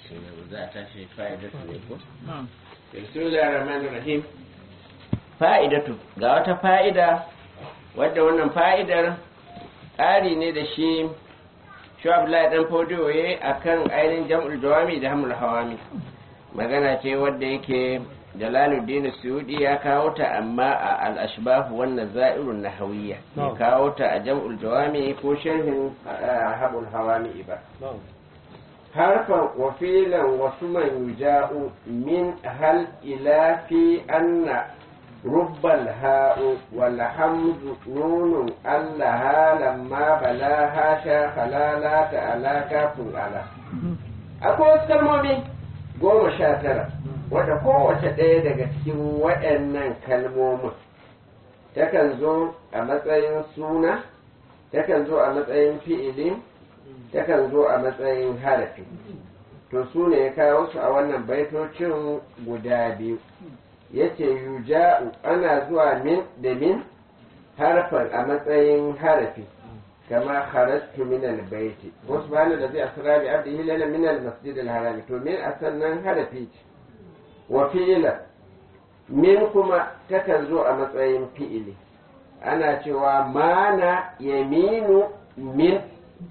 za a tashi fa'idatu ne ko bismillahir rahmanir rahim fa'idatu ga wata fa'ida wadda wannan fa'idar ƙari ne da shi shu'abla dan fodiyoye akan ainihin jam'ul jawami da hamul hawami magana ce wadda yake jalaluddin suyudi ya kawo ta amma a al-ashbah wannan za'irun nahawiyya ya kawo ta a jam'ul jawami ko sharhin hamul hawami ba harfan wafilan wasu man yuja'u min hal ila fi anna rubbal ha'u wal hamzu nunun allaha lamma bala hasha halala ta'ala kafin ala akwai wasu kalmomi goma sha tara wadda kowace ɗaya daga cikin waɗannan kalmomin takan zo a matsayin suna takan zo a matsayin fi'ilin takan zo a matsayin harafi to su ne ya kawo su a wannan baitocin guda biyu ya ce yuja'u ana zuwa min da min harfan a matsayin harafi kama kharajtu min albayti wasu bani da zai asira bi abdihi lana min almasjid alharami to min a sannan harafi ce wa fi'ila min kuma takan zo a matsayin fi'ili ana cewa mana yaminu min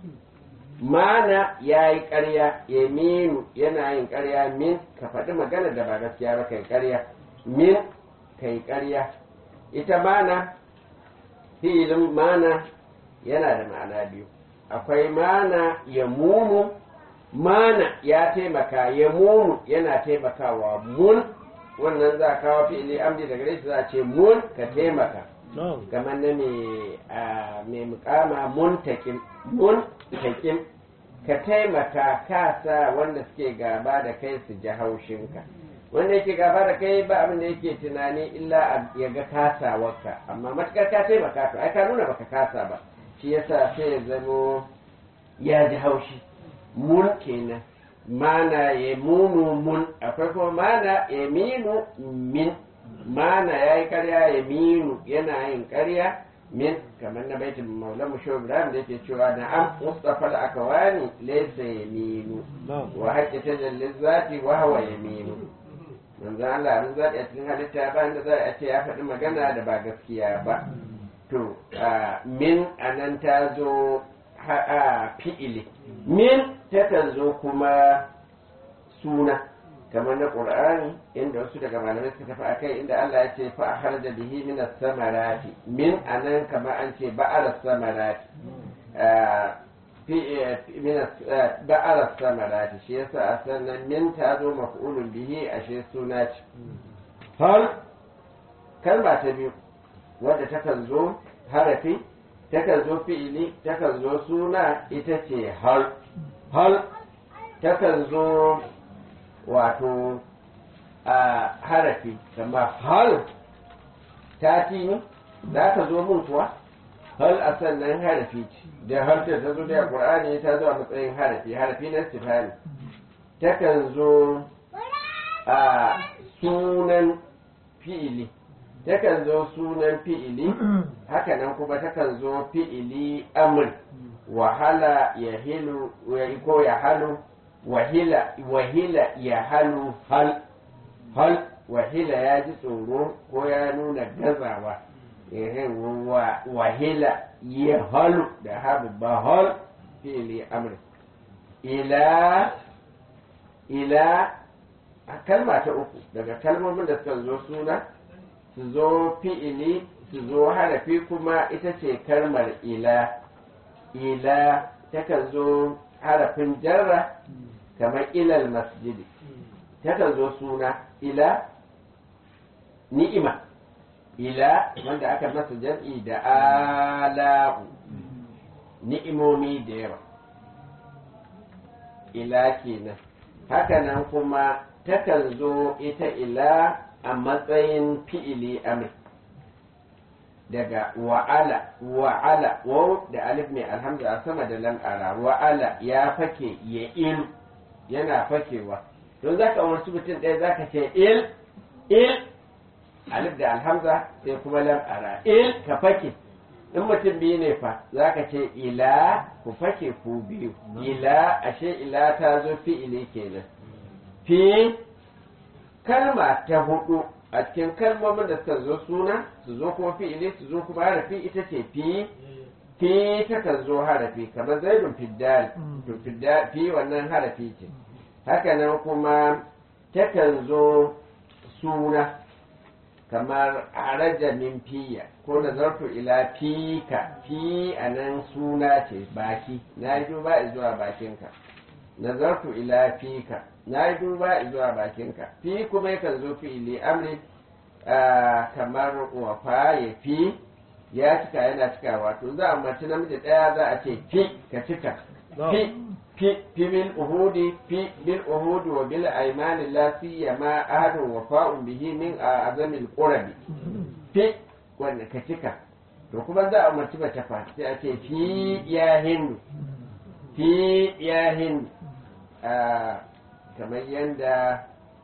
mana ya yi ƙarya ya minu yana yin ƙarya min ka faɗi magana da ba gaskiya ba kai ƙarya min ka yi ƙarya ita mana filin mana yana da ma'ana biyu akwai mana ya munu mana ya taimaka ya munu yana taimakawa mun wannan za a kawo fi'ili amdi daga gare shi za a ce mun ka taimaka kamar na mai mukama mun takim mun takim ka taimaka ka sa wanda suke gaba da kai su ji haushinka wanda yake gaba da kai ba abin da yake tunani illa ya ga kasawarka amma matukar ka taimaka to ai ka nuna baka kasa ba shi yasa sai ya zamo ya ji haushi mun kenan mana ya munu mun akwai kuma mana ya minu min mana ya yi karya ya minu yana yin karya min kamar na baitin maulan musho ibrahim da yake cewa na an mustafa da aka wani laisa ya minu wa haƙƙi ta jallin zati wa hawa ya minu manzan Allah abin zaɗi a cikin halitta ba da za a ce ya faɗi magana da ba gaskiya ba to min anan ta zo fi'ili min takan zo kuma suna kamar na ƙur'ani inda wasu daga malamai suka tafi akai inda Allah ya ce fa a harja bihi min samarati min anan kamar an ce ba'ar samarati min ba'ar samarati shi yasa a sannan min ta zo maf'ulun bihi ashe suna ce hal kalma ta biyu wadda takan zo harafi takan zo fi'ili takan zo suna ita ce hal hal takan zo wato a harafi kama hal ta ne za ka zo mun kuwa hal a sannan harafi ce da har ta zo da qur'ani ta zo a matsayin harafi harafi na istifhami takan zo a sunan fi'ili takan zo sunan fi'ili hakanan kuma takan zo fi'ili amr wahala ya hilu ko ya halu wahila wahila ya halu hal hal wahila ya ji tsoro ko ya nuna gazawa wahila ya halu da habu ba hal fi'ili amr ila ila a kalma ta uku daga kalmomin da suka zo suna su zo fi'ili su zo harafi kuma ita ce kalmar ila ila takan zo harafin jarra kamar ilal masjidi takan zo suna ila ni'ima ila wanda aka masa jam'i da ala'u ni'imomi da yawa ila kenan hakanan kuma takan zo ita ila a matsayin fi'ili amri daga wa'ala wa'ala waw da alif mai alhamdu a sama da lam ara wa'ala ya fake ya il yana fakewa don za ka umarci mutum ɗaya za ka ce il il alif da alhamza sai kuma lam ara il ka fake in mutum biyu ne fa za ka ce ila ku fake ku biyu ila ashe ila ta zo fi'ili kenan fi kalma ta hudu a cikin kalmomin da suka zo suna su zo kuma fi'ili su zo kuma harafi ita ce fi fi takan zo harafi kamar zaidun fiddal to fiddal fi wannan harafi ce haka nan kuma takan zo suna kamar araja min fiya ko nazartu ila fika fi a nan suna ce baki na yi duba zuwa bakinka nazartu ila fika na yi duba zuwa bakinka fi kuma yakan zo fi'ili amri kamar wafa ya fi ya cika yana cika wato za a mace namiji ɗaya za a ce fi ka cika fi fi fi bil uhudi fi bil uhudi wa bil aymani la siyama ahadun wafa'un bihi min azamil qurabi fi wanda ka cika to kuma za a mace mace fa sai a ce fi ya hindu fi ya hindu kamar yadda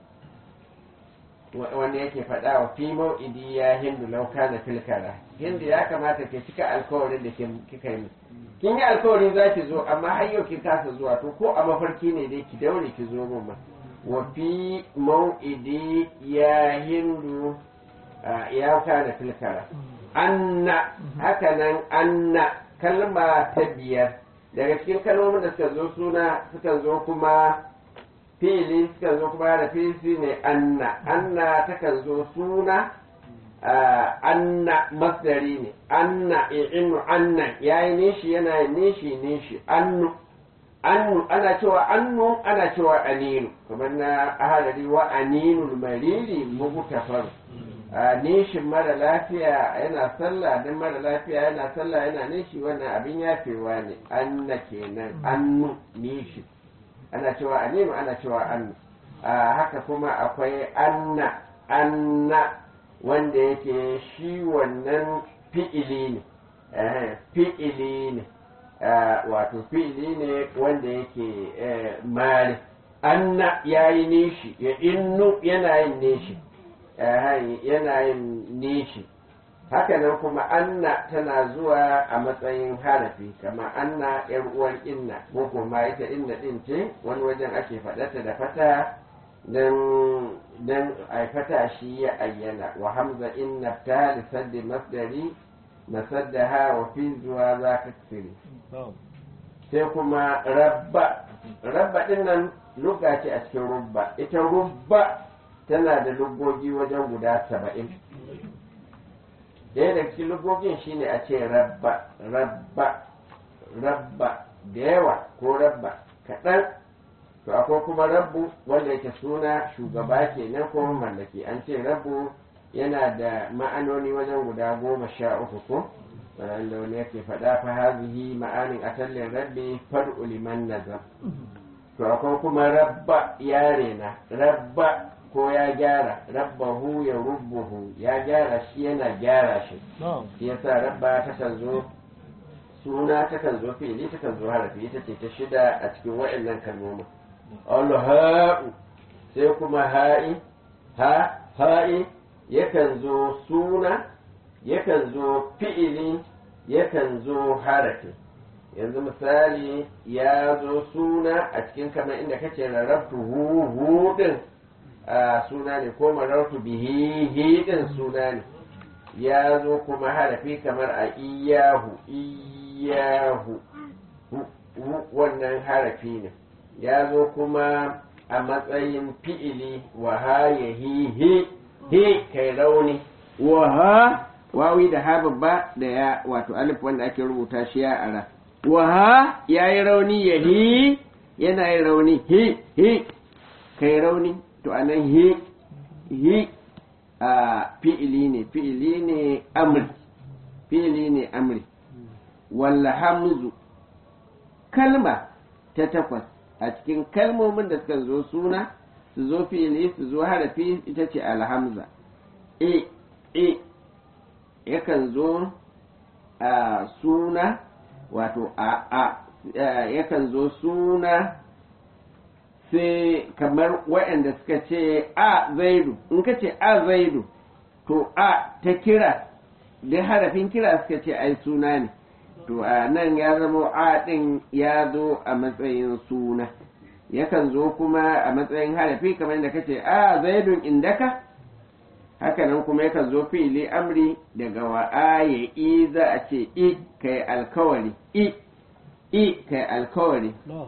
wani yake faɗa wa fi mau'idi ya hindu lauka na filkara hindu ya kamata ke cika alkawarin da kika yi kin yi alkawarin za ki zo amma har yau kin kasa zuwa to ko a mafarki ne dai ki daure ki zo mun ma wa fi mau'idi ya hindu ya kana filkara anna haka nan anna kalma ta biyar daga cikin kalmomin da suka zo suna suka zo kuma fili suka zo kuma da fili ne anna anna takan zo suna anna masdari ne anna inu anna yayi nishi yana yin nishi nishi annu annu ana cewa annu ana cewa aninu kamar na ahalari wa aninul mariri mugutafar nishin mara lafiya yana sallah don mara lafiya yana sallah yana nishi wannan abin yafewa ne anna kenan annu nishi ana cewa aninu ana cewa annu haka kuma akwai anna anna wanda yake shi wannan fi'ili ne fi'ili ne wato fi'ili ne wanda yake mari anna ya yi nishi ya innu yana yin nishi yana yin nishi haka nan kuma anna tana zuwa a matsayin harafi kama anna yar uwan inna ko kuma ita inna din ce wani wajen ake faɗata da fata dan dan ai fata shi ya ayyana wa hamza inna ta li saddi masdari masaddaha wa fi zuwa za ka tsiri sai kuma rabba rabba din nan lugga ce a cikin rubba ita rubba tana da lugogi wajen guda saba'in ɗaya da cikin lugogin shine a ce rabba rabba rabba da yawa ko rabba kaɗan to akwai kuma rabbu wanda yake suna shugaba kenan ko mallaki an ce rabbu yana da ma'anoni wajen guda goma sha uku ko wanda wani yake faɗa fa hazihi ma'anin atallin rabbi far'u liman nazar to akwai kuma rabba yare na rabba ko ya gyara rabbahu ya rubbuhu ya gyara shi yana gyara shi shi yasa rabba takan zo suna takan zo fili takan zo harafi ita ce ta shida a cikin waɗannan kalmomin alha'u sai kuma ha'i ha ha'i yakan zo suna yakan zo fi'ili yakan zo harafi yanzu misali ya zo suna a cikin kamar inda kace rarrabtu hu hu din a suna ne ko marartu bihi hi din suna ne ya zo kuma harafi kamar a iyahu iyahu wannan harafi ne ya zo kuma a matsayin fi'ili wa ha ya hi hi hi kai rauni wa ha wawi da ha babba da ya wato alif wanda ake rubuta shi ya ara wa ha ya yi rauni ya hi yana yin rauni hi hi kai rauni to anan hi hi a fi'ili ne fi'ili ne amri fi'ili ne amri walla hamzu kalma ta takwas a cikin kalmomin da suka zo suna su zo fi'ili su zo harafi ita ce alhamza e e yakan zo a suna wato a a yakan zo suna sai kamar waɗanda suka ce a zaidu in ka ce a zaidu to a ta kira da harafin kira suka ce ai suna ne to a nan ya zama a ɗin ya zo a matsayin suna yakan zo kuma a matsayin harafi kamar da kace a zaidun indaka haka nan kuma yakan zo fi'ili amri daga wa'aye i za a ce i kai alkawari i i kai alkawari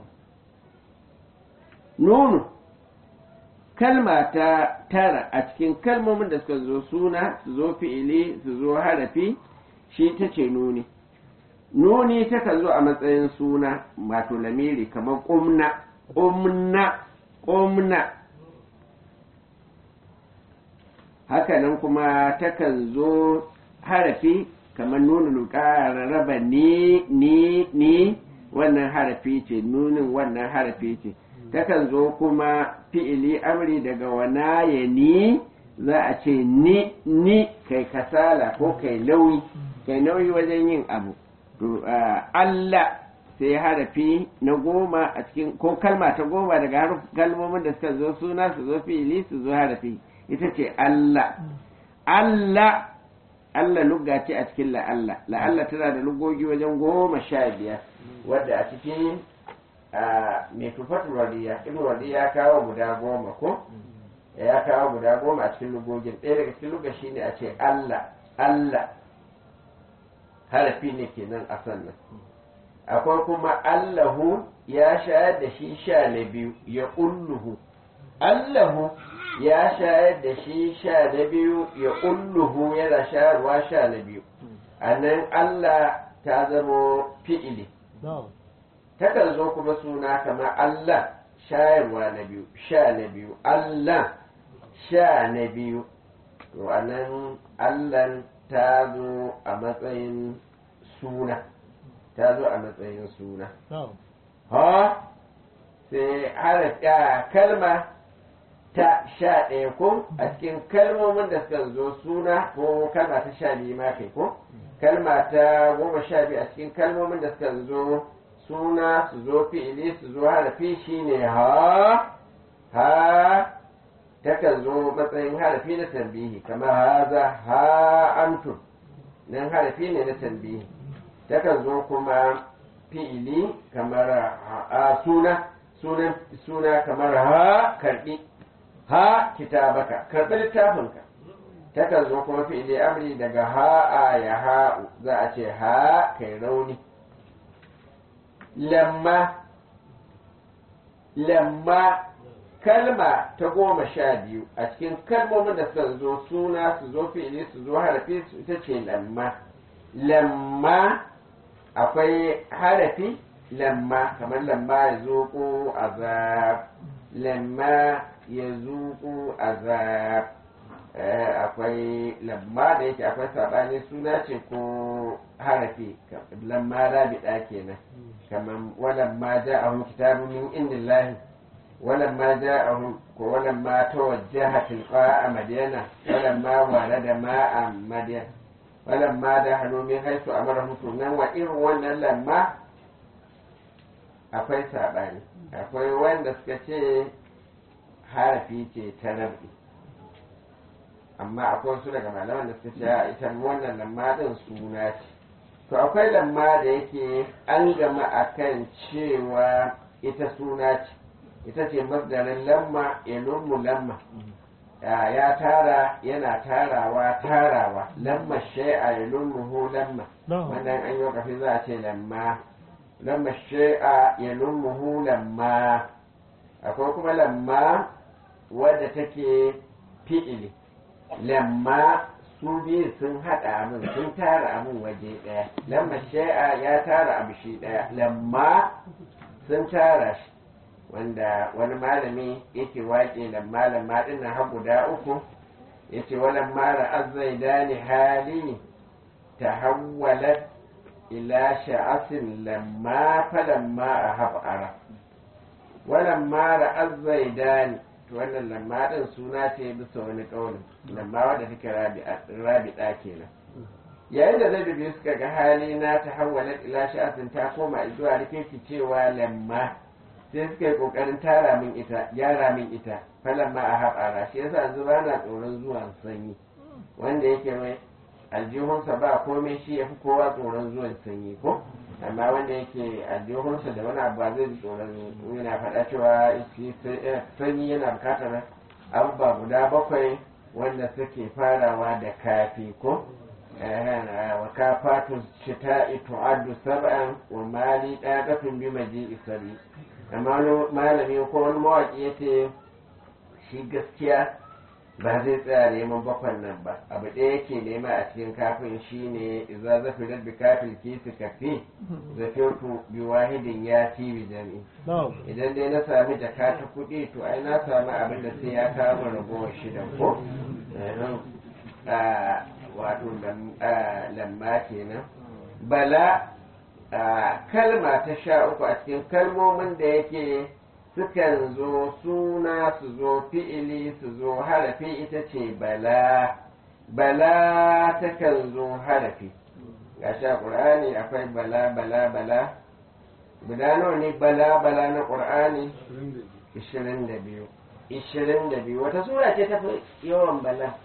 nunu kalma ta tara a cikin kalmomin da suka zo suna su zo fi'ili su zo harafi shi ta ce nuni nuni takan zo a matsayin suna wato lamiri kamar ƙumna ƙumna ƙumna hakanan kuma takan zo harafi kamar nuna luka raba ni ni ni wannan harafi ce nunin wannan harafi ce takan zo kuma fi'ili amri daga wana ya ni za a ce ni ni kai kasala ko kai nauyi kai nauyi wajen yin abu to Allah sai harafi na goma a cikin ko kalma ta goma daga kalmomin da suka zo suna su zo fi'ili su zo harafi ita ce Allah Allah Allah lugga ce a cikin la'alla la'alla tana da lugogi wajen goma sha biyar wadda a cikin mai tufatul wadiya ibn wadiya ya kawo guda goma ko ya kawo guda goma a cikin lugogin ɗaya daga cikin lugga shine a ce Allah Allah harafi ne kenan a sannan akwai kuma Allahu ya shayar da shi sha na biyu ya ulluhu Allahu ya shayar da shi sha na biyu ya ulluhu yana shayarwa sha na biyu a nan Allah ta zamo fi'ili takan zo kuma suna kamar Allah shayarwa na biyu sha na biyu Allah sha na biyu to a nan Allah ta zo a matsayin suna ta zo a matsayin suna ha sai haraka kalma ta sha ɗaya ko a cikin kalmomin da suka zo suna ko kalma ta sha biyu ma kai ko kalma ta goma sha biyu a cikin kalmomin da suka zo suna su zo fi'ili su zo harafi shine ha ha takan zo matsayin harafi na tambihi kamar haza ha antum nan harafi ne na tambihi takan zo kuma fi'ili kamar a suna sunan suna kamar ha karbi ha kitabaka karbi littafinka takan zo kuma fi'ili amri daga ha a ya ha'u za a ce ha kai rauni lamma lamma kalma ta goma sha biyu a cikin kalmomin da suka zo suna su zo fi'ili su zo harafi su ita ce lamma lamma akwai harafi lamma kamar lamma ya zuƙo azab lamma ya zuƙo azab akwai lamma da yake akwai saɓani suna ce ko harafi lamma rabiɗa kenan kamar walamma ja'ahum kitabun min indillahi ولما جاءهم ولما توجه تلقاء مدينة ولما ورد ماء مدينة ولما دخلوا من حيث أمرهم سنة وإن وانا لما akwai saɓani akwai wanda suka ce harafi ce ta rabi amma akwai wasu daga malaman da suka ce a ita wannan lamma ɗin suna ce to akwai lamma da yake an gama akan cewa ita suna ce ita ce masdarin lamma ya lummu lamma ya tara yana tarawa tarawa lamma shay'a ya lummuhu lamma wannan an yi kafi za a ce lamma lamma shay'a ya lummuhu lamma akwai kuma lamma wadda take fi'ili lamma su biyu sun haɗa abin sun tara abin waje ɗaya lamma shay'a ya tara abu shi ɗaya lamma sun tara shi wanda wani malami yake waƙe da malam maɗin na har guda uku ya ce walan mara azzaidani hali ta hawwalat ila sha'asin lamma falamma a haf'ara walan mara azzaidani to wannan lamma ɗin suna ce bisa wani ƙaunin lamma wadda take rabiɗa kenan yayin da zai biyu suka ga hali na ta hawwalat ila sha'asin ta koma zuwa rike cewa lamma sai suka yi kokarin tara min ita gyara min ita falan ma a haɓara shi yasa yanzu ba na tsoron zuwan sanyi wanda yake mai aljihunsa ba komai shi ya fi kowa tsoron zuwan sanyi ko amma wanda yake aljihunsa da wani abu ba zai ji tsoron yana faɗa cewa shi sanyi yana bukatar abubuwa guda bakwai wanda suke farawa da kafi ko wa kafatu shita'i tu'addu sab'an wa mali daqatun bi maji'i sabi amma wani malami ko wani mawaki yace shi gaskiya ba zai tsaya neman bakwan nan ba abu ɗaya yake nema a cikin kafin shine idza zafirat bi kafil kisi kafi zafirtu bi wahidin ya fi bi jami idan dai na sami jaka ta kuɗi to ai na sami abin da sai ya kama ragowar shida ko wato lamma kenan bala kalma ta sha uku a cikin kalmomin da yake sukan zo suna su zo fi'ili su zo harafi ita ce bala bala takan zo harafi ga sha ƙur'ani akwai bala bala bala guda nawa ne bala bala na ƙur'ani 22 22 wata sura ce ta fi yawan bala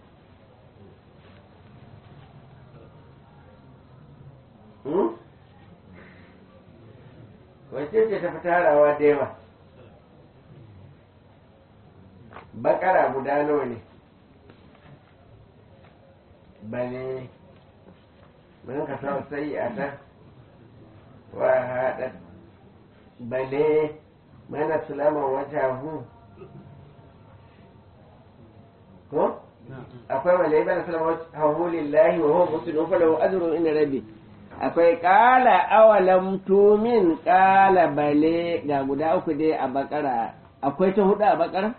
wace ce ta fi tarawa da yawa bakara guda nawa ne bane mun ka sa sai a ta wa haɗa bale mana sulama wajahu ko akwai bale mana sulama wajahu lillahi wa huwa muslimun falahu ajrun inda rabbi akwai ƙala awalam tumin ƙala bale ga guda uku dai a bakara akwai ta hudu a bakara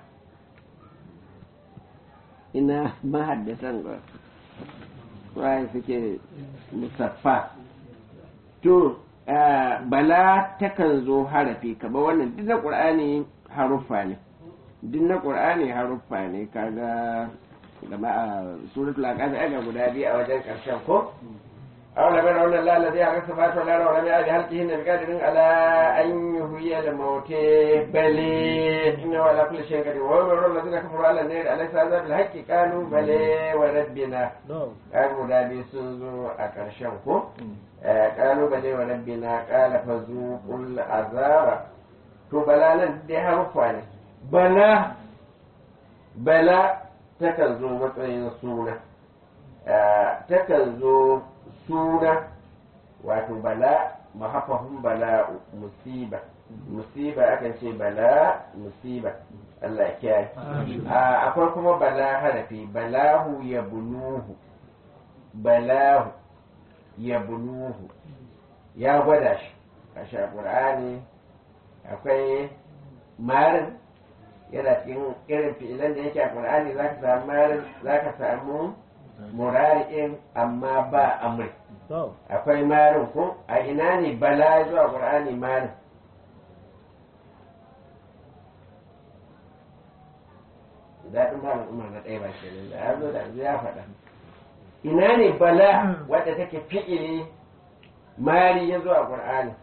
ina mahaddasan ba waye suke musaffa to bala takan zo harafi kaba wannan duk na ƙur'ani haruffa ne duk na ƙur'ani haruffa ne kaga gama a suratul aqaf aga guda biyu a wajen ƙarshen ko أولم يرون الله الذي أغث فات ولا ولم يأت هلكهن بقادر على أن يهوي الموت بل إنه على كل شيء قدير وهم يرون الذين كفروا على النار أليس هذا بالحق قالوا بل وربنا قالوا لا بيسوزوا أكرشنكم قالوا بل وربنا قال فذوقوا العذاب to bala nan dai haruffa ne bala bala takan zo matsayin suna takan zo suna wato bala mahafafin bala'u musiba musiba akan ce bala musiba Allah ya kiyaye akwai kuma bala harafi balahu ya bunuhu balahu ya bunuhu ya gwada shi a shaƙur'ani akwai marin yana cikin irin fi'ilan da yake a ƙur'ani za ka samu marin za ka samu murari'in amma ba amri akwai marin ko a ina ne bala zuwa qur'ani marin daɗin malam umar na ɗaya ba ke nan da ya zo da ya faɗa ina ne bala wadda take fi'ili mari ya zuwa qur'ani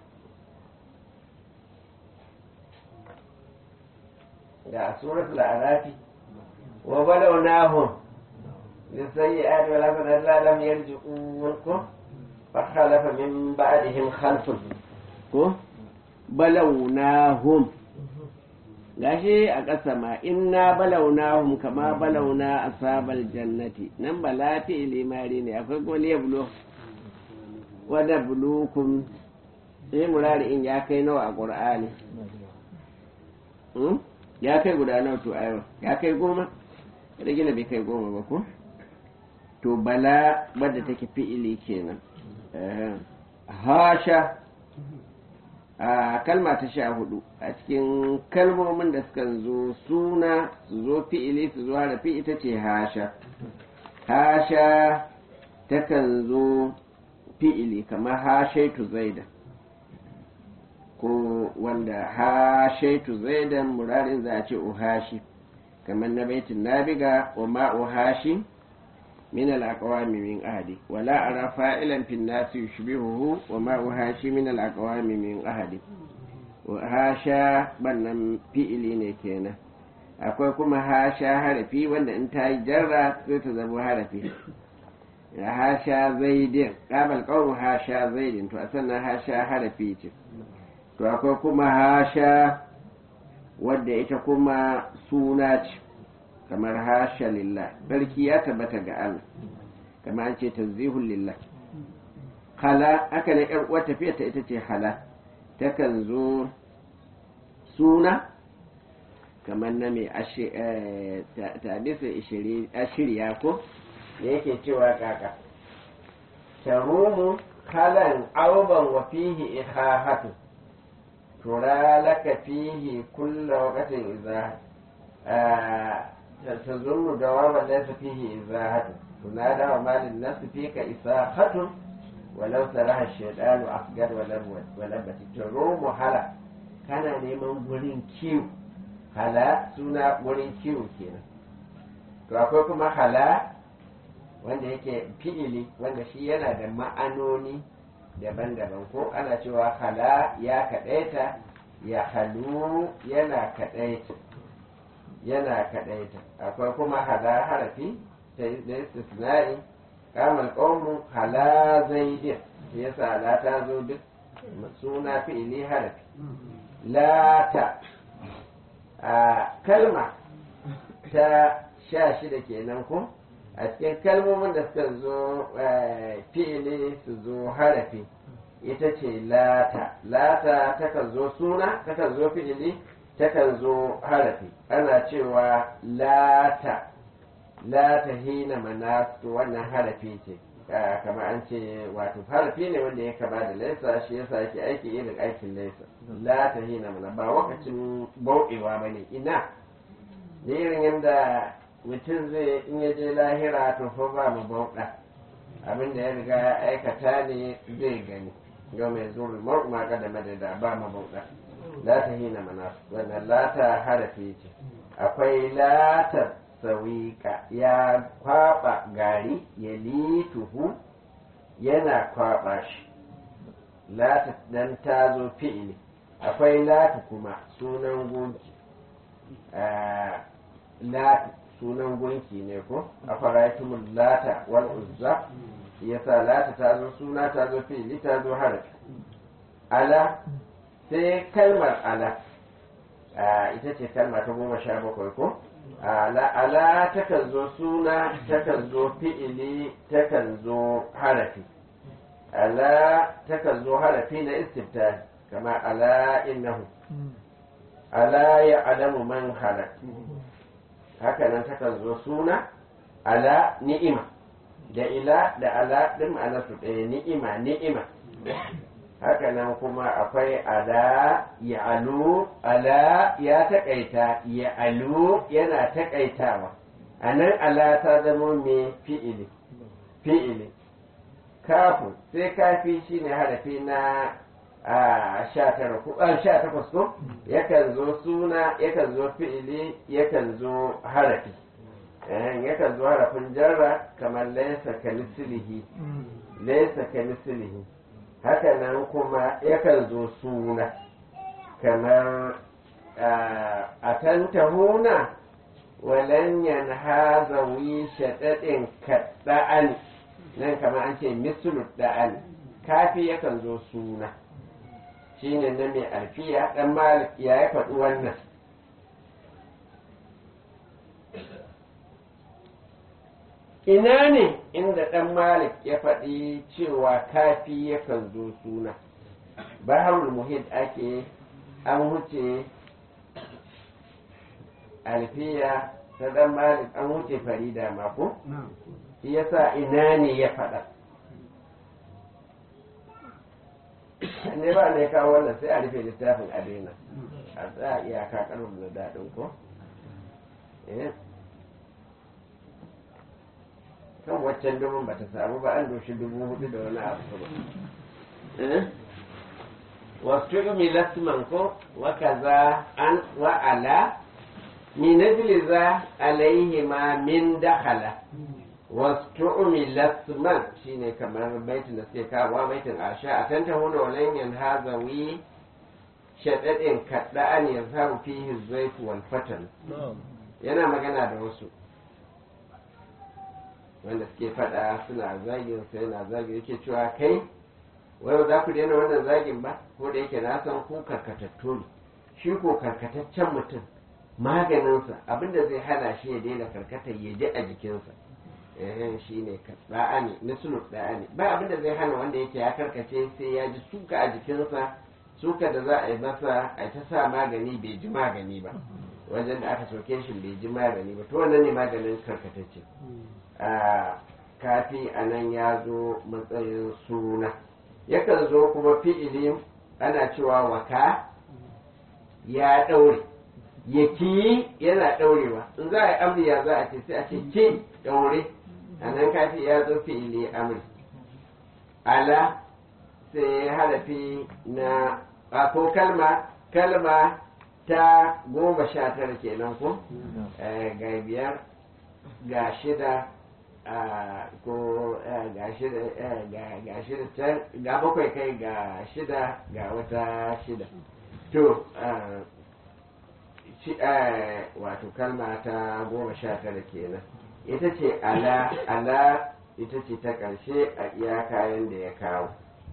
ga suratul arafi wa balawnahum للسيئات والحسنات لعلهم يرجعون فخلف من بعدهم خلف بلوناهم gashi a ƙasa ma inna balaunahum kama balauna asabal jannati nan bala fi ilimari ne akwai kuma liya bulo wada bulukum sai murari in ya kai nawa a ƙur'ani ya kai guda nawa to ayo ya kai goma da gina bai kai goma ba ko to bala wadda take fi'ili kenan hasha a kalma ta sha hudu a cikin kalmomin da suka zo suna su zo fi'ili su zo harafi ita ce hasha hasha takan zo fi'ili kamar hashaitu zaida ko wanda hashaitu zaidan murarin za a ce uhashi kamar na baitin nabiga wa ma'uhashi من الأقوام من أهدي ولا أرى فاعلا في الناس يشبهه وما أهاشي من الأقوام من أهدي وهاشا بنم فئلي نكينا akwai kuma hasha harafi wanda in ta yi jarra sai ta zama harafi hasha zaidin ƙamal ƙaunin hasha zaidin to a sannan hasha harafi ce to akwai kuma hasha wadda ita kuma suna ce kamar hasha lillah sarki ya tabbata ga Allah kamar an ce tanzihun lillah hala aka ne ƴar uwar tafiya ta ita ce hala takan zo suna kamar na mai tabisa ashiriya ko da yake cewa kaka tarumu halan auban wa fihi ihahatu tura laka fihi kulla waqtin idza tazunnu dawama laysa fihi izahatu tunada wa malin nafsi fika isahatun walau saraha shaydanu asgar wa labati tarumu hala kana neman gurin kiwo hala suna wurin kiwo kenan to akwai kuma hala wanda yake fi'ili wanda shi yana da ma'anoni daban-daban ko ana cewa hala ya kaɗaita ya halu yana kaɗaita yana kaɗaita akwai kuma hala harafi ta da istisna'i kamar ƙaunin hala zaidin shi yasa hala ta zo duk suna fi'ili harafi lata a kalma ta sha shida kenan ko a cikin kalmomin da suka zo fi'ili su zo harafi ita ce lata lata takan zo suna takan zo fi'ili takan zo harafi ana cewa lata lata hina manasu wannan harafi ce kamar an ce wato harafi ne wanda ya kama da laisa shi yasa yake aiki irin aikin laisa la ta hina mana ba wakacin bauɗewa ba ne ina da irin yadda mutum zai in ya je lahira to fa ba mu bauɗa abin da ya riga ya aikata ne zai gani yau mai zuri ma ga da madada ba mu bauɗa la ta hina mana wannan lata harafi ce akwai latar sawika ya kwaba gari ya lituhu yana kwaba shi lata dan ta zo fi'ili akwai latu kuma sunan gunki latu sunan gunki ne ko a faraitumul lata wal uzza yasa lata ta zo suna ta zo fi'ili ta zo harafi ala sai kalmar ala ita ce kalma ta goma sha bakwai ko ala takan zo suna takan zo fi'ili takan zo harafi ala takan zo harafi na istifta kama ala innahu ala ya alamu man halak haka nan takan zo suna ala ni'ima da ila da ala ɗin ma'anarsu ɗaya ni'ima ni'ima haka nan kuma akwai ala ya alu ala ya taƙaita ya alu yana taƙaitawa a nan ala ta zama mai fi'ili fi'ili kafu sai kafi shine harafi na a sha takwas ko yakan zo suna yakan zo fi'ili yakan zo harafi yakan zo harafin jarra kamar laisa ka mislihi laisa ka mislihi haka nan kuma yakan zo suna kamar a tantahuna walan yanha zawi shaɗaɗin kaɗa'an nan kamar an ce mislu da'an kafi yakan zo suna shine na mai alfiya ɗan malik ya ya faɗi wannan ina ne inda ɗan malik ya faɗi cewa kafi yakan zo suna baharul muhid ake an wuce alfiya ta ɗan malik an wuce farida mako shi yasa ina ne ya faɗa ne ba ne kawo wannan sai a rufe littafin a daina a tsaya iyaka karin da daɗin ko kan waccan dubun ba ta samu ba an doshi dubu hudu da wani abu ba wasu umi lasman ko wa kaza an wa ala min najli za alaihi ma min dakhala wasu umi lasman shine kamar baitin da suke kawo baitin asha a tanta huna walan yan hazawi shaɗaɗin kaɗa an yazharu fihi zaifu wal fatan yana magana da wasu wanda suke faɗa suna zagin sai yana zagin yake cewa kai wai za ku daina wannan zagin ba ko da yake na san ku karkatattu ne shi ko karkataccen mutum maganinsa abinda zai hana shi ya daina karkatar ya ji a jikinsa eh shi ne da'a ne misalin da'a ne ba abinda zai hana wanda yake ya karkace sai ya ji suka a jikinsa suka da za a yi masa a ta sa magani bai ji magani ba wajen da aka soke shi bai ji magani ba to wannan ne maganin karkatacce a kafi a nan ya zo matsayin suna yakan zo kuma fi'ili ana cewa waka ya ɗaure ya ki yana ɗaurewa in za a yi amri ya za a ce sai a ce ki ɗaure a nan kafi ya zo fi'ili amri ala sai harafi na a ko kalma kalma ta goma sha tara kenan ko ga biyar ga shida ko ga shida ga shida can ga bakwai kai ga shida ga wata shida to wato kalma ta goma sha tara kenan ita ce ala ala ita ce ta ƙarshe a iya kayan da ya kawo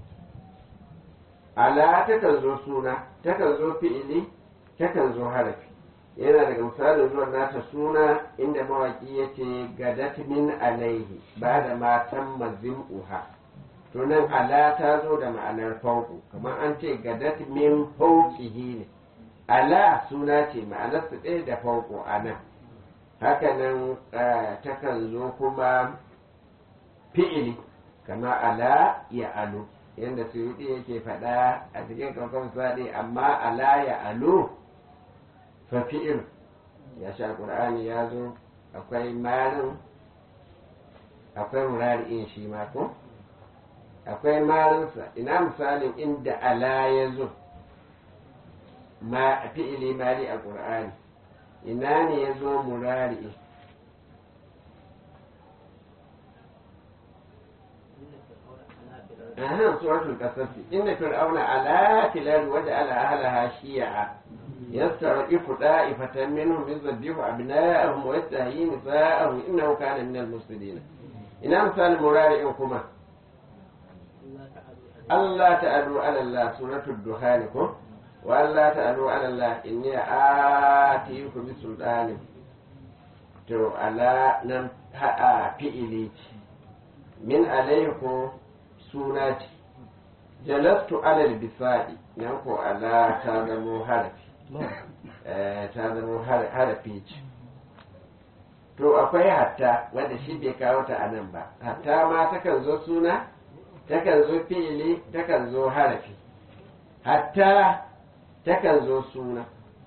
ala takan zo suna takan zo fi'ili takan zo harafi yana daga misalin zuwan nata suna inda mawaki ya ce gadat min alaihi ba da matan mazin uha to nan ala ta zo da ma'anar fauku kamar an ce gadat min faukihi ne ala suna ce ma'anar su ɗaya da fauku a nan hakanan takan zo kuma fi'ili kama ala ya alu yadda suyuɗi yake faɗa a cikin kankan saɗi amma ala ya alu fa fi'il ya sha ƙur'ani ya zo akwai marin akwai murari'in shi ma ko akwai marinsa ina misalin inda ala ya zo ma fi'ili mari a ƙur'ani ina ne ya zo murari'i أهم سورة القصص إن فرعون علا في الأرض وجعل أهلها شيعا يستضعف طائفة منهم يذبح أبناءهم ويستحيي نساءهم إنه كان من المفسدين إن مثال مرارئكما الله تعالوا على الله سورة الدخان وألا تعالوا على الله إني آتيكم بسلطان to ala nan ha'a fi'ili min alaikum suna ce jalastu alal bisa'i nan ko ala ta zamo harafi ta zamo harafi ce to akwai hatta wanda shi bai kawo ta a nan ba hatta ma takan zo suna takan zo fi'ili takan zo harafi hatta takan zo suna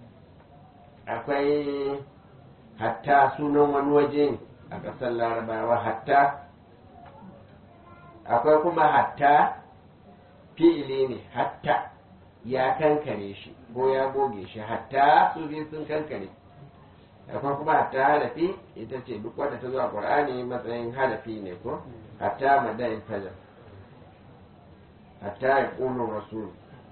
akwai hatta sunan wani waje ne a ƙasar larabawa hatta akwai kuma hatta fi'ili ne hatta ya kankare shi ko ya goge shi hatta su biyu sun kankare akwai kuma hatta harafi ita ce duk wadda ta zo a ƙur'ani matsayin harafi ne ko hatta madayin fajar hatta ya ƙuno rasul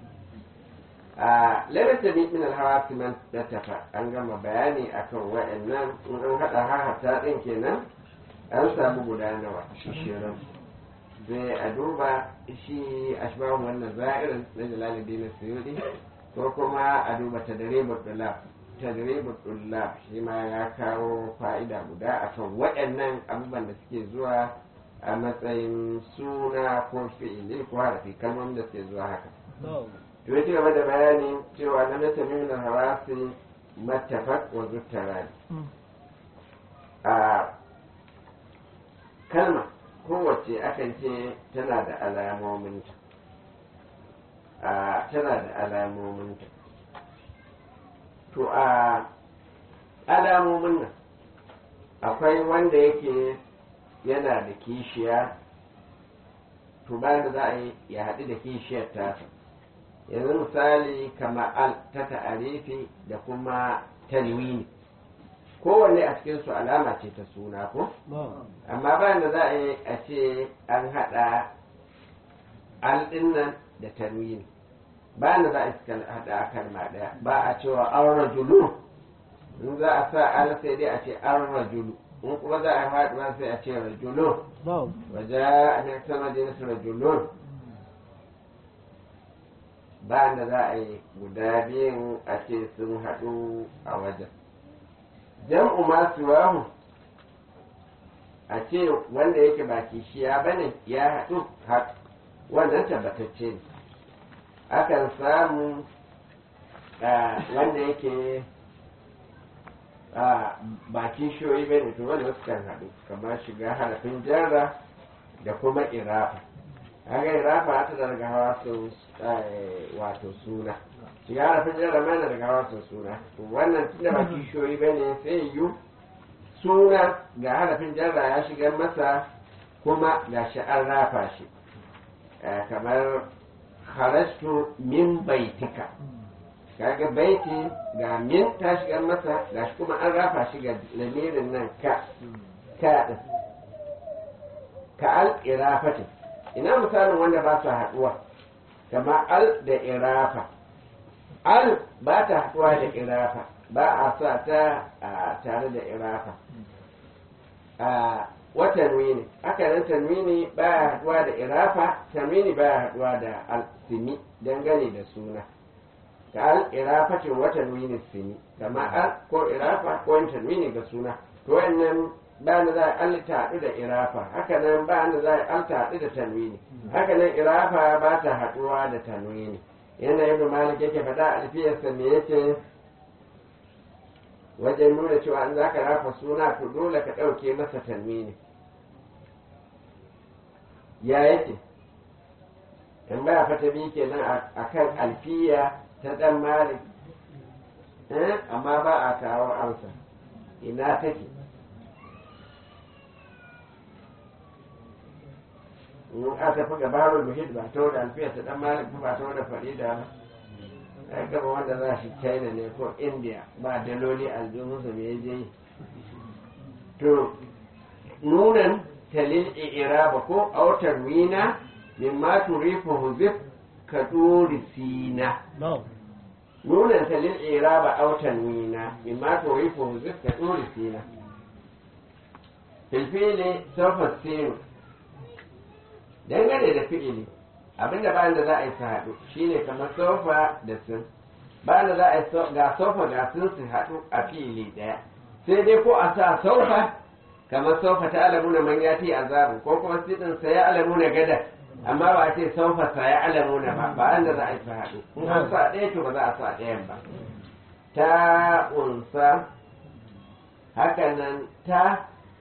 a lalata ni min alhawa man dattafa an gama bayani akan wa'annan in an haɗa ha hatta ɗin kenan an samu guda nawa shirin sai a duba shi ashbahun wannan za'irin na jalalibi na suyudi ko kuma a duba tadribul dulab tadribul dulab shi ma ya kawo fa'ida guda akan waɗannan abubuwan da suke zuwa a matsayin suna ko fi'ili ko harafi kalmomin da suke zuwa haka to ya ci gaba da bayani cewa na mata min hawasi mattafaq wa zuttarani a kalma kowace akan ce tana da alamominta a tana da alamominta to a alamomin nan akwai wanda yake yana da kishiya to bayan da za a yi ya haɗu da kishiyar tasa yanzu misali kama al ta ta'arifi da kuma tanwini kowanne a cikin su alama ce ta suna ko amma bayan da za a yi a ce an haɗa al nan da tanwini bayan da za a yi haɗa kalma ɗaya ba a cewa an rajulu in za a sa al sai dai a ce an rajulu in kuma za a faɗuwa sai a ce rajulun نعم waje a nan sama da nasu rajulun ba da za a yi guda biyun a ce sun haɗu a wajen jam'u masu wahu a ce wanda yake ba kishiya ba ne ya haɗu haɗu wannan tabbatacce ne akan samu ah, wanda yake ah, ba kishiyoyi ba ne to wanda wasu kan haɗu kamar shiga harafin jarra da kuma irafa haka irafa ta daga hawa su wato suna shiga harafin jarra ma na daga hawa su suna to wannan tunda ba kishiyoyi ba ne sai yiwu suna ga harafin jarra ya shiga masa kuma ga shi an rafa shi Eh, kamar kharajtu min baitika kaga baiti ga min ta shiga masa ga shi kuma an rafa shi ga lamirin nan ka ka din ka al irafati ina misalin wanda ba su haduwa kama al da irafa al ba ta haduwa da irafa ba a sa ta a tare da irafa a wa tanwini haka nan tanwini baya haduwa da irafa tanwini baya haduwa da al-simi dangane da suna ka al irafatin wa tanwini simi kama al ko irafa ko yin tanwini ga suna to wannan ba da za a al ta haɗu da irafa haka nan ba da za a al ta haɗu da tanwini haka nan irafa ba ta haduwa da tanwini yana yadda malik yake faɗa alfiyarsa me yake wajen nuna cewa an za ka rafa suna to dole ka ɗauke masa tanwini ya yake in ba fata bi kenan a kan alfiya ta ɗan malik eh, amma ba a kawo amsa ina take in aka fi gabarul muhid ba ta da alfiya ta ɗan malik ba ta da farida ba ya gaba wanda za shi china ne ko india ba daloli aljihunsa me je yi to nunan talil iraba ko autar wina mimma turifu huzif ka duri sina نعم nunan talil iraba autar wina mimma turifu huzif ka duri sina filfili sofa sinu dangane da fi'ili abinda bayan da za a yi su haɗu shine kamar sofa da sun bayan da za a yi so- ga sofa ga sun su haɗu a fili ɗaya sai dai ko a sa sofa kamar sofa ta alamuna man ya fi azabu ko kuma sidin sa ya alamuna gada amma ba a ce sofa sa ya alamuna ba bayan da za a yi su haɗu in an sa ɗaya to ba za a sa ɗayan ba ta unsa hakanan ta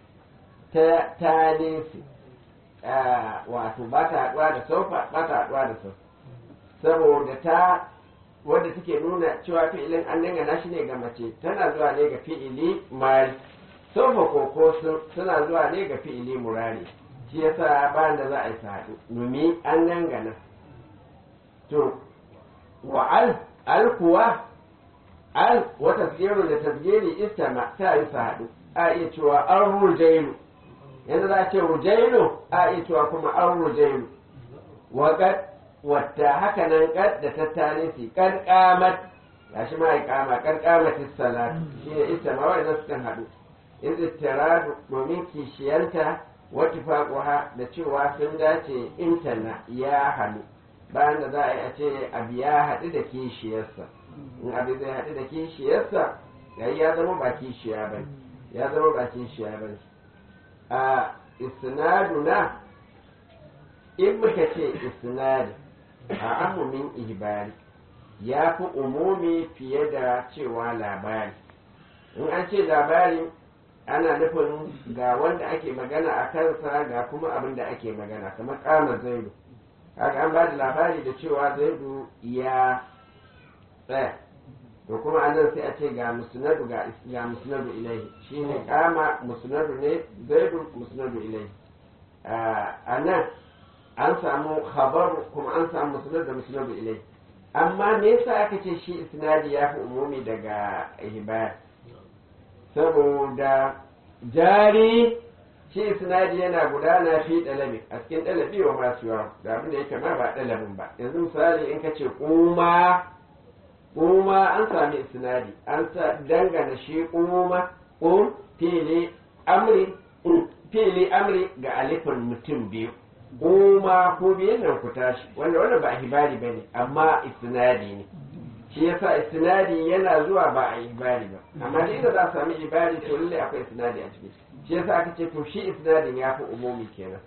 ta ta nesi Ah, wato ba ta haɗuwa da sofa ba ta haɗuwa da sofa saboda ta wadda take nuna cewa fi'ilin an dangana shi ne ga mace tana zuwa ne ga fi'ili mari sofa koko sun- suna zuwa ne ga fi'ili murari shi yasa ba da za a yi su haɗu domin an dangana to wa al al kuwa al wata tasgiru da tasgiri istama ta yi su haɗu a iya cewa an rujailu yanzu za a ce rujailu a iya cewa kuma an rujailu wa kad wata haka nan kad da ta tanisi kad qamat gashi ma ya kama kad qamat salat shi ne istama wanda sukan haɗu in ittiradu domin kishiyanta wa tifaquha da cewa sun dace intana ya haɗu bayan da za a yi a ce abu ya haɗu da kishiyarsa in abu zai haɗu da kishiyarsa yayi ya zama ba kishiya ba ya zama ba kishiya ba a isnaduna in muka ce isnadi a amumin ihbari ya fi umumi fiye da cewa labari in an ce labari ana nufin ga wanda ake magana a kansa ga kuma abin da ake magana kamar kama zaidu haka an ba da labari da cewa zaidu ya tsaya to kuma an nan sai a ce ga musnadu ga ga musnadu ilaihi shine kama musnadu ne zaidu musnadu ilaihi a nan an samu khabar kuma an samu musnad da musnadu ilaihi amma me yasa aka ce shi isnadi ya fi umumi daga ihbar saboda jari shi isnadi yana gudana fi dalabi a cikin dalabi wa masu yawa da abin da yake ma ba dalabin ba yanzu misali in ka ce kuma kuma an sami isnadi an sa dangana shi kuma um fili amri fili amri ga alifin mutum biyu kuma ko biyan nan ku tashi wanda wanda ba hibari bane amma istinadi ne shi yasa istinadi yana zuwa ba a ibari ba amma dai da za a sami ibari to lalle akwai istinadi a ciki shi yasa aka ce to shi istinadin ya fi umumi kenan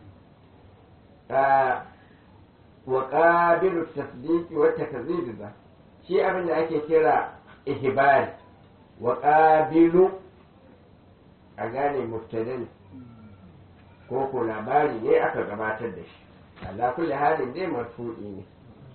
wa qabilu tasdiqi wa takzib za shi abin da ake kira ihbari wa qabilu a gane mubtadin ko ko labari ne aka gabatar da shi Allah kulli halin dai marfu'i ne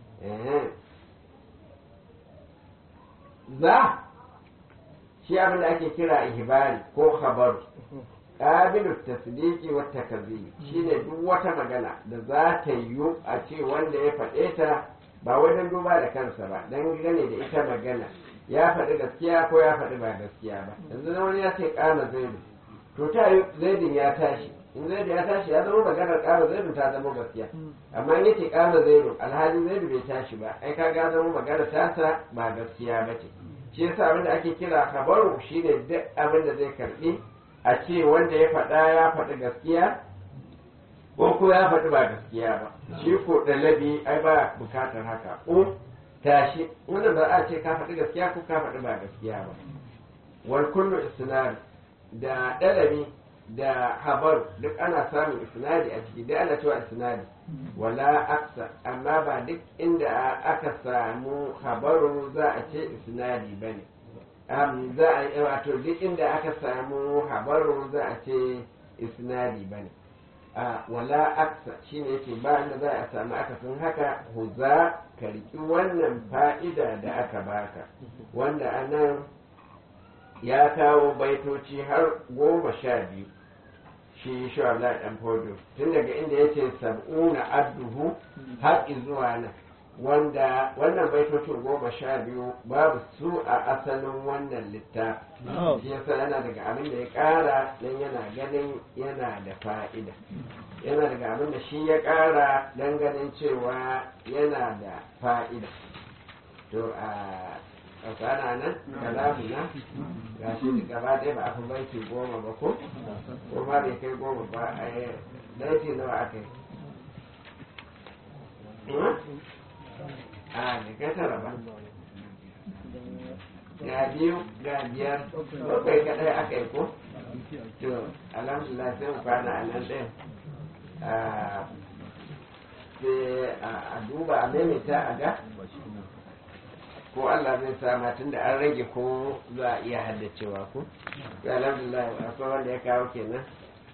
za shi abin da ake kira ihbari ko khabar qabilu tasdiqi wa takzib shine duk wata magana da za ta yi a ce wanda ya faɗe ta ba wajen duba da kansa ba dan gane da ita magana ya faɗi gaskiya ko ya faɗi ba gaskiya ba yanzu wani ya ce kama zaidu to ta yi zaidin ya tashi in zaidu ya tashi ya zama maganar kama zaidu ta zama gaskiya amma in yace kama zaidu alhali zaidu bai tashi ba ai ka ga zama maganar tasa ba gaskiya ba ce shi yasa abin da ake kira kabaru shine duk abin da zai karbi a ce wanda ya faɗa ya faɗi gaskiya ko ko ya faɗi ba gaskiya ba shi ko ɗalabi ai ba bukatar haka ko tashi wanda ba a ce ka faɗi gaskiya ko ka faɗi ba gaskiya ba wal kullu isnad da ɗalabi da habar duk ana samun isnadi a ciki duk ana cewa isnadi wala aksa amma ba duk inda aka samu habaru za a ce isnadi bane um, za a yi wato duk inda aka samu habaru za a ce isnadi bane a wala aksa shine yake ba inda za a samu akasin haka huza ka riki wannan fa'ida da aka baka wanda anan ya kawo baitoci har goma sha biyu shi shi Allah dan fodo tun daga inda yace sab'una adduhu har zuwa nan wanda wannan baitocin goma sha biyu babu su a asalin wannan littafi shi yasa yana daga abin da ya kara dan yana ganin yana da fa'ida yana daga abin da shi ya kara dan ganin cewa yana da fa'ida to a tsakana nan kalamu na ga shi gaba ɗaya ba a fi baiti goma ba ko ko ma bai kai goma ba a yi baiti nawa aka yi a ne kai tara ba ga biyu ga biyar bakwai kaɗai aka yi ko to alhamdulillah sai mu kwana a nan ɗin sai a duba a maimaita a ga ko Allah zai sama tun da an rage ko za a iya haddacewa ko ga alhamdulillah akwai wanda ya kawo kenan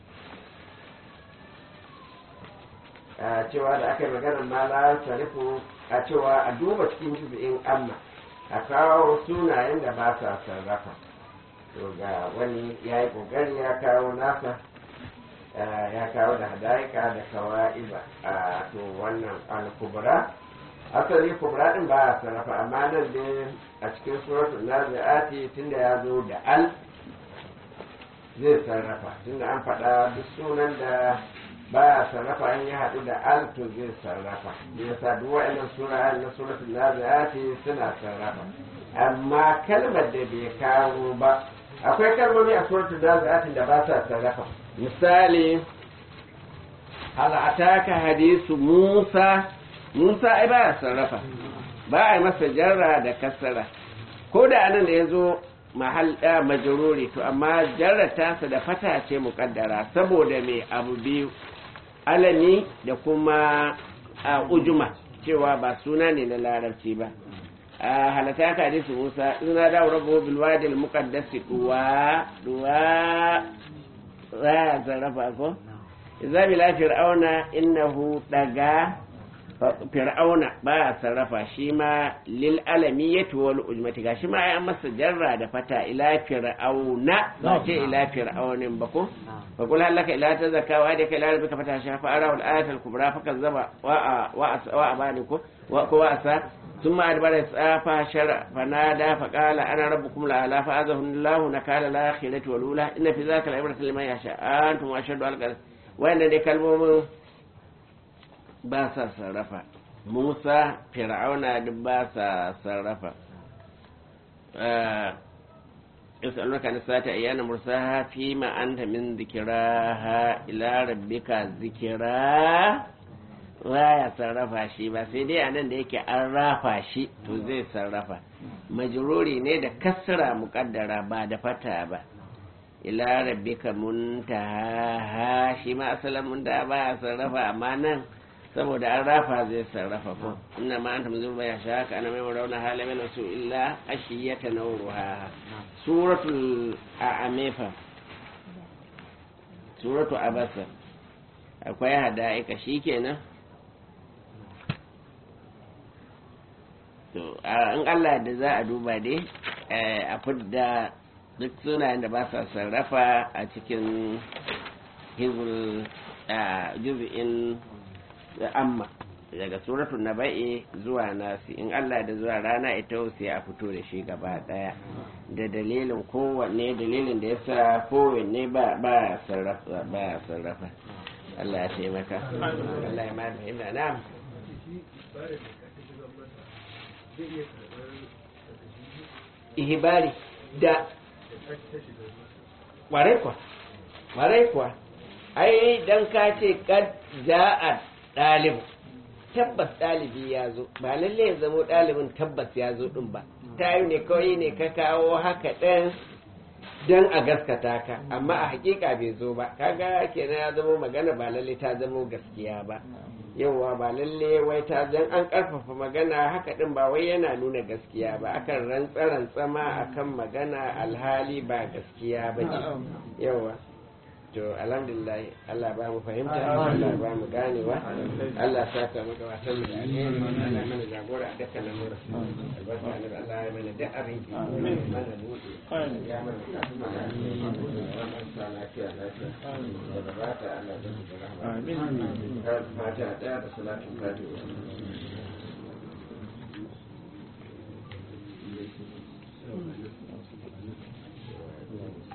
a cewa da aka yi maganar mala sarifu a cewa a duba cikin jubi'in amma a kawo sunayen da ba sa sarrafa to ga wani ya yi kokari ya kawo nasa ya kawo da hadaika da kawa'iba a to wannan al-kubra asali kubra din ba a sarrafa amma nan dai a cikin suratul nazi'ati tunda ya zo da al zai sarrafa tunda an faɗa duk sunan da ba a sarrafa an yi haɗu da al to zai sarrafa yasa duk wa'annan sura na suratul nazi'ati suna sarrafa amma kalmar da bai kawo ba akwai kalmomi a suratul nazi'ati da ba sa sarrafa misali hal ataka hadisu musa Musa ai ba ya sarrafa ba a yi masa jarra da kasara ko da anan da ya zo mahal ɗaya majaruri to amma jarra tasa da fata ce muƙaddara saboda mai abu biyu alami da kuma a ujuma cewa ba suna ne na larabci ba a halata ka hadisi musa ina da rabu bil wadi al muqaddas duwa duwa za ya sarrafa ko idza bila fir'auna innahu daga fir'auna ba ya sarrafa shi ma lil alamiyati wal ujmati gashi ma ya masa jarra da fata ila fir'auna ba ce ila fir'aunin ba ko fa kul halaka ila tazakka wa da kai rabbika fata shafa ara wal ayat al kubra fa kazzaba wa wa wa abani ko wa ko asa ثم أدبر يسعى شرع فنادى فقال أنا ربكم الأعلى فأذه الله نكال الآخرة والأولى إن في ذاك العبرة لمن يشاء أنتم أشد على وإن دي كلمة ba sa sarrafa musa fir'auna duk ba sa sarrafa yasalunaka an sata ayyana mursaha fi ma anta min dhikraha ila rabbika zikra ya sarrafa shi ba sai dai anan da yake an rafa shi to zai sarrafa majruri ne da kasra muqaddara ba da fata ba ila rabbika muntaha shi ma asalin muntaha ba ya sarrafa amma nan saboda an rafa zai sarrafa ko inna ma anta muzur ya shaka ana mai rauna halamin su illa ashiyata nawruha suratul a'amefa suratu abasa akwai hada'ika shikenan to in Allah da za a duba dai a fidda duk sunayen da ba sa sarrafa a cikin hizbul juz'in amma daga suratul naba'i zuwa nasi in Allah da zuwa rana ita sai a fito da shi gaba daya da dalilin kowanne dalilin da yasa kowanne ba ba sarrafa ba sarrafa Allah ya taimaka Allah ya ma fahimta na'am ihibari da warai kuwa warai kuwa ai dan ka ce kad ja'a ɗalibu tabbas ɗalibi ya zo ba lalle ya zamo ɗalibin tabbas ya zo ɗin ba ta yi ne kawai ne ka kawo haka ɗin don a gaskata ka amma a hakika bai zo ba kaga kenan ya zamo magana ba lalle ta zamo gaskiya ba yauwa ba lalle wai ta dan an karfafa magana haka din ba wai yana nuna gaskiya ba akan rantsa rantsa ma akan magana alhali ba gaskiya ba ce yauwa to alhamdulillah Allah ba mu fahimta Allah ba mu ganewa Allah sa ka maka wasan mu da alheri Allah mana jagora a dukkan lamura albarka ne Allah ya mana da abin ki mana buɗe ya mana ka kuma da wannan sa lafiya lafiya da gabata Allah da mu rahama amin fatiha da da salatu fatiha Thank you.